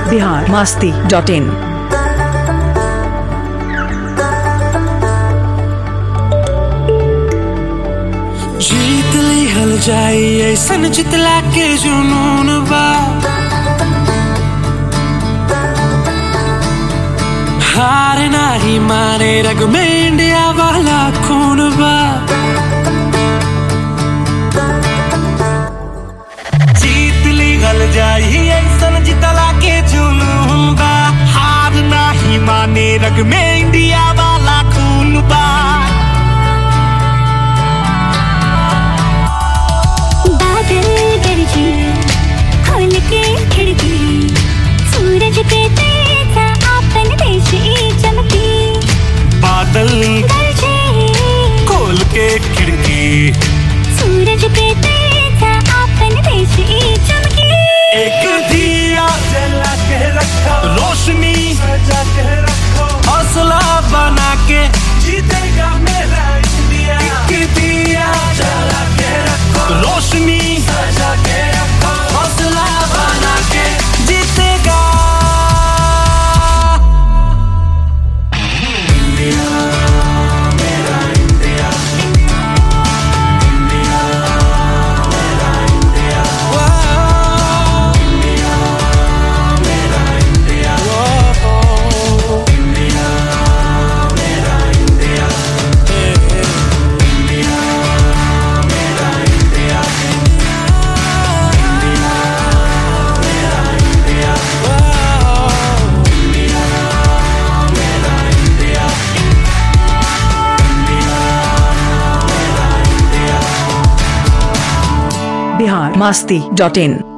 Bihar Masti dot in जीत ली हल जाई ऐसन जितला के जुनून बा हार नाही माने रग में इंडिया वाला खून बा जीत ली हल जाई ऐसन जितला के जुनून बा हार नाही माने रग में इंडिया वाला खून बा बादल गरजे खोल के खिड़की सूरज के तेजा आपन देश चमकी बादल गरजे खोल के खिड़की सूरज के तेजा आपन देश चमकी एक दिया जला के रखो रोशनी सजा के रखो हौसला बना के जीतेगा मेरा इंडिया एक दिया जला के रखो रोशनी सजा के रखो हौसला बना के जीतेगा बिहार मास्ती डॉट इन